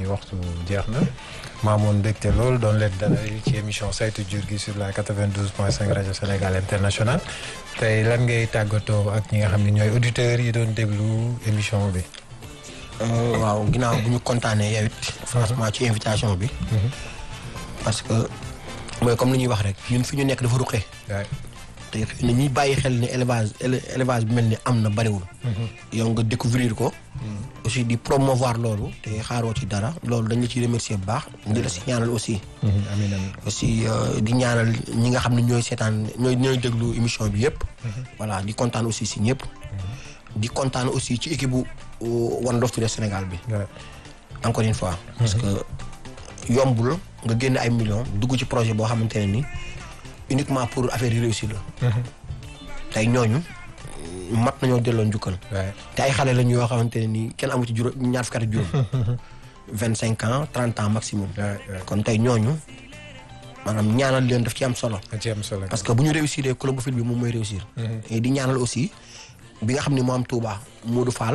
waxtu jeex na maamoon mbégte lool doon leen dalal ci émission saytu jur gi sur la 92.5 rajo Sénégal international tey lan ngay tàggatoo ak ñi nga xam ne ñooy auditeurs yi doon déglu émission bi. waaw ginnaaw bu ñu kontaanee yow it franchement ci invitation bi. parce que mooy comme li ñuy wax rek ñun fi ñu nekk dafa ruqee. te xëy na ñuy bàyyi xel ne élevage élevage bi mel ni am na bariwul. yow nga découvrir ko. aussi di promouvoir loolu te xaaroo ci dara loolu dañ la ciy remercier bu baax. di la si ñaanal aussi. amiin amiin aussi di ñaanal ñi nga xam ne ñooy seetaan ñooy ñooy déglu émission bi yëpp. voilà di kontaan aussi si ñëpp. di kontaan aussi ci équipe bu One Love Today Sénégal bi. encore une fois. parce que yombul nga génn ay millions dugg ci projet boo xamante ne ni. uniquement pour affaire yi réussir la. tey ñooñu mat nañoo delloo njukkal. te ay xale lañu yoo xamante ne nii kenn amu ci juróom ñaar fukki at ak juróom. vingt cinq ans trente ans maximum. kon tey ñooñu maanaam ñaanal leen daf ci am solo. ci am solo parce que bu ñu réussir Colombofil bi moom mooy réussir. et di ñaanal aussi bi nga xam ne moo am Touba Modou Fall.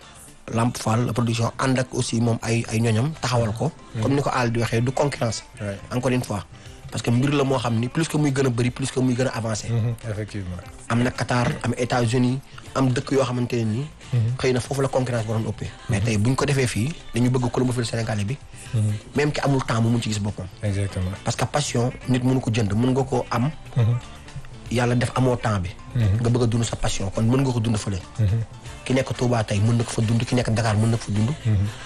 Lamp Fall la production ànd ak aussi moom ay ay ñoñam taxawal ko. comme ni ko Al di waxee du concurrence. encore une fois. parce que mbir la moo xam ni plus que muy gën a bëri plus que muy gën a avancé. effectivement am na Qatar am États-Unis am dëkk yoo xamante ne nii. xëy na foofu la concurrence waroon ëppee. mais tey bu ñu ko defee fii dañu bëgg Colombofil sénégalais bi. même ki amul temps mu mun ci gis boppam. exactement parce que passion nit mënu ko jënd mën nga koo am. yàlla def amoo temps bi. nga bëgg a dund sa passion kon mën nga ko dund fële. ki nekk Touba tey mën na ko fa dund ki nekk Dakar mën na ko fa dund.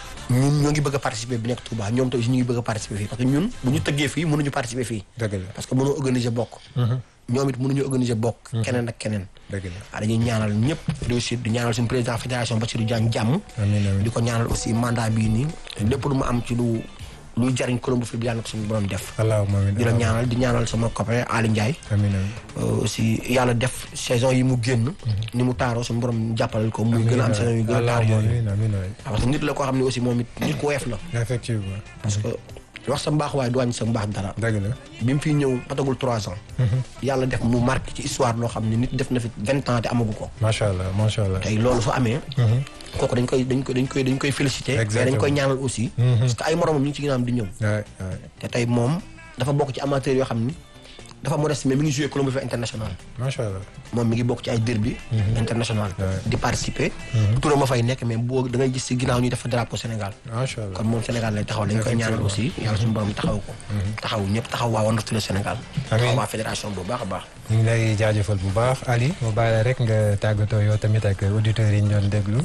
ñun ñoo ngi bëgg a participer bi nekk Touba ñoom tamit ñu ngi bëgg a participer fii parce que ñun bu ñu tëggee fii mënuñu participer fii. dëgg la parce que mënoo organiser bokk. ñoom it mënuñu organiser bokk. keneen ak keneen. dëgg la waaw dañuy ñaanal ñëpp réussite di ñaanal suñu président fédération Bassirou Diagne jàmm. amiin amiin di ko ñaanal aussi mandat bii nii lépp lu mu am ci lu luy jariñ Colombofil bi yàlla na ko suñu borom def. allahumma amiin di la ñaanal di ñaanal sama copain Ali Ndiaye. amiin amiin aussi yàlla def saison yi mu génn. ni mu taaroo suñu borom jàppalal ko. muy gën a am saison yu gën a taar yooyu. amiin amiin amiin parce que nit la koo xam ne aussi moom it nit ku woyof la. effectivement parce que wax sa mbaax waaye du wàññi sa mbaax dara. dëgg la bi mu fiy ñëw matagul trois ans. yàlla def mu marqué ci histoire loo xam ne nit def na fi vingt ans te amagu ko. macha allah macha allah tey loolu su amee. kooku dañ koy dañ koy dañ koy dañ koy félicité. mais dañ koy ñaanal aussi. parce que ay moromam ñu ngi ci ginnaawam di ñëw. waay waay te tey moom dafa bokk ci amateur yoo xam ni dafa modeste mais mi ngi joué Colombofil international. macha allah moom mi ngi bokk ci ay derby international. di participer. turam ma fay nekk mais boo da ngay gis si ginnaaw ñu def drapeau Sénégal. macha allah kon moom Sénégal lay taxaw dañ koy ñaanal aussi yàlla suñu borom taxaw ko. taxaw ñëpp taxaw waa One Love Today Sénégal. taxaw waa fédération bu baax a baax. ñu ngi lay jaajëfal bu baax Ali mu bàyyi la rek nga tàggatoo yow tamit ak auditeurs yi ñu doon déglu.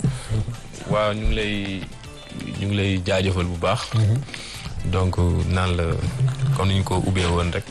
waaw ñu ngi lay ñu ngi lay jaajëfal bu baax. donc naan la comme ni ñu ko ubbee woon rek.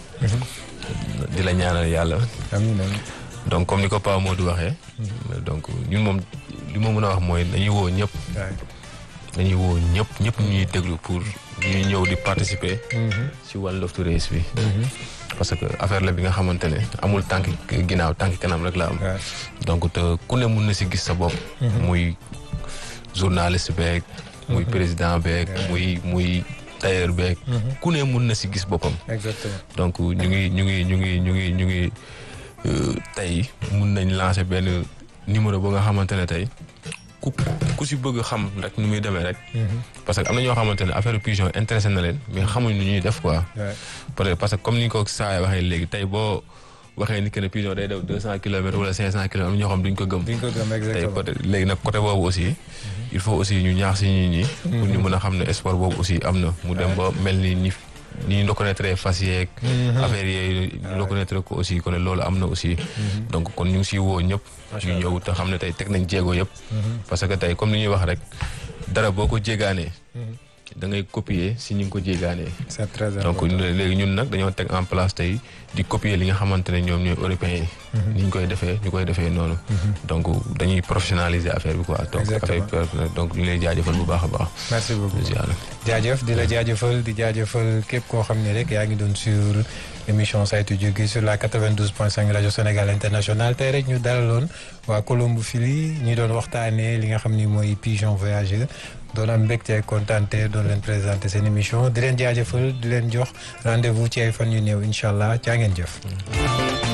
di la ñaanal yàlla. amiin amiin donc comme ni ko Pa Modou waxee. donc ñun moom li ma mën a wax mooy dañuy woo ñëpp. waay dañuy woo ñëpp ñëpp ñuy déglu pour ñuy ñëw di participer. ci One Love Today bi. parce que affaire la bi nga xamante ne amul tànk ginnaaw tànk kanam rek la am. waay donc te ku ne mun na si gis sa bopp. muy journaliste beeg. muy président beeg. muy muy tailleur beeg. ku ne mun na si gis boppam. exactement donc ñu ngi ñu ngi ñu ngi ñu ngi ñu ngi euh, tey mun nañ lancer benn numéro ba nga xamante ne tey ku ku si bëgg xam rek nu muy demee rek. parce que am na ñoo xamante ne affaire pigeon intéressé na leen mais xamuñ nu ñuy def quoi. waay peut-être parce que comme ni ko saa waxee léegi tey boo waxee ni que ne pigeon day daw deux cent kilomètres wala cinq cent kilomètres am na ñoo xam duñ ko gëm. di nga ko gëm tey exactement peut-être léegi nag côté boobu aussi il faut aussi ñu ñaax si nit ñi. pour ñu mën a xam ne sport boobu aussi am na mu dem ba mel ni ni ni ñu reconnaître fas yeeg. affaire yooyu ñu reconnaître ko aussi kon loolu am na aussi. donc kon ñu ngi siy woo ñëpp. ñu ñëw te xam ne tey teg nañ jéego yëpp. parce que tey comme ni ñuy wax rek dara boo ko jéegaanee. da ngay copier si ñi ngi ko jéegaanee. c'est très donc important léegi ñun nag dañoo teg en place tey di copier li nga xamante ne ñoom ñooy européens yi. ni ñu koy defee ñu koy defee noonu. donc dañuy professionnaliser affaire bi quoi. donc Exactement. affaire bi donc ñu lay jaajëfal bu baax a baax. merci beaucoup ziar. jaajëf di la jaajëfal di jaajëfal képp koo xam ne rek yaa ngi doon sur émission saytu jur gi sur la 92.5 rajo Sénégal international tey rek ñu dalaloon waa Colombofil ñi doon waxtaanee li nga xam ni mooy pigeon voyageur doon am mbégte kontaante doon leen présenter seen émission di leen jaajëfal di leen jox rendez-vous ci ay fan yu néew incha allah caa ngeen jëf.